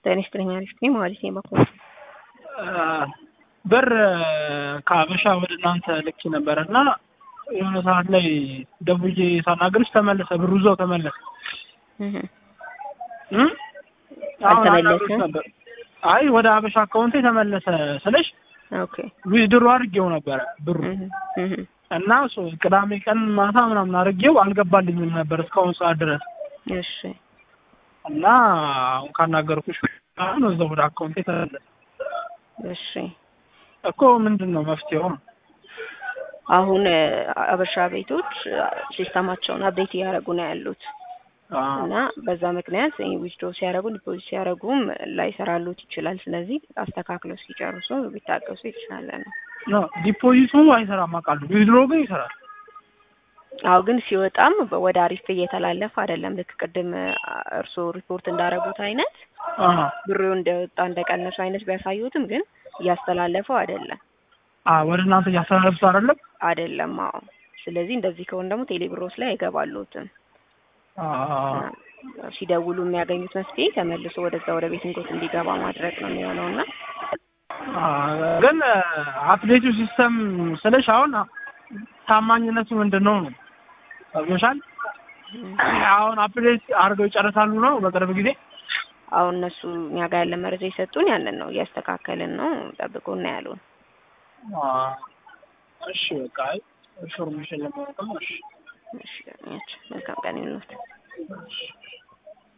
ጤና ይስጥልኝ አሪፍ ነኝ ማለት ነው በኩል ብር ከአበሻ ወደ እናንተ ልክ ነበረ እና የሆነ ሰዓት ላይ ደውዬ ሳናግርሽ ተመለሰ፣ ብሩ እዛው ተመለሰ። እም? አሁን አልተመለሰም? አናግርሽ ነበር። አይ ወደ አበሻ አካውንቴ ተመለሰ ስልሽ ኦኬ ዊዝድሮ አድርጌው ነበረ ብሩ እህ እህ እና ሶ ቅዳሜ ቀን ማታ ምናምን አድርጌው አልገባልኝም ነበር እስካሁን ሰዓት ድረስ እሺ እና አሁን ካናገርኩሽ አሁን እዛው ወደ አካውንቴ ተመለሰ እሺ እኮ ምንድን ነው መፍትሄው? አሁን እ፣ አበሻ ቤቶች ሲስተማቸውን አፕዴት እያደረጉ ነው ያሉት አዎ እና በዛ ምክንያት ዊዝድሮ ሲያደርጉ ዲፖዚት ሲያደርጉም ላይሰራሉት ይችላል። ስለዚህ አስተካክለው እስኪጨርሱ ቢታገሱ የተሻለ ነው። ኖ ዲፖዚቱ አይሰራም አውቃለሁ። ዊዝድሮ ግን ይሰራል። አዎ ግን ሲወጣም በ- ወደ አሪፍ እየተላለፈ አይደለም። ልክ ቅድም እ፣ እርስዎ ሪፖርት እንዳደረጉት አይነት አዎ ብሩ እንደወጣ እንደቀነሱ አይነት ቢያሳዩትም ግን እያስተላለፈው አይደለም አዎ ወደ እናንተ እያስተላለፍኩት አይደለም። አይደለም። አዎ ስለዚህ እንደዚህ ከሆነ ደግሞ ቴሌብሮስ ላይ አይገባሉትም። አዎ ሲደውሉ የሚያገኙት መፍትሄ ተመልሶ ወደዛ ወደ ቤት እንጎት እንዲገባ ማድረግ ነው የሚሆነው እና አዎ፣ ግን አፕዴቱ ሲስተም ስለሽ አሁን ታማኝነቱ ምንድን ነው ነው ሰምተሻል? አሁን አፕዴት አድርገው ይጨርሳሉ ነው በቅርብ ጊዜ። አሁን እነሱ እኛ ጋር ያለ መረጃ የሰጡን ያንን ነው እያስተካከልን ነው ጠብቆ እና ያሉን። አዎ፣ እሺ በቃ አይ ኢንፎርሜሽን ለማወቅ ነው። እሺ እሺ መልካም ቀን ይሁንልዎት። እሺ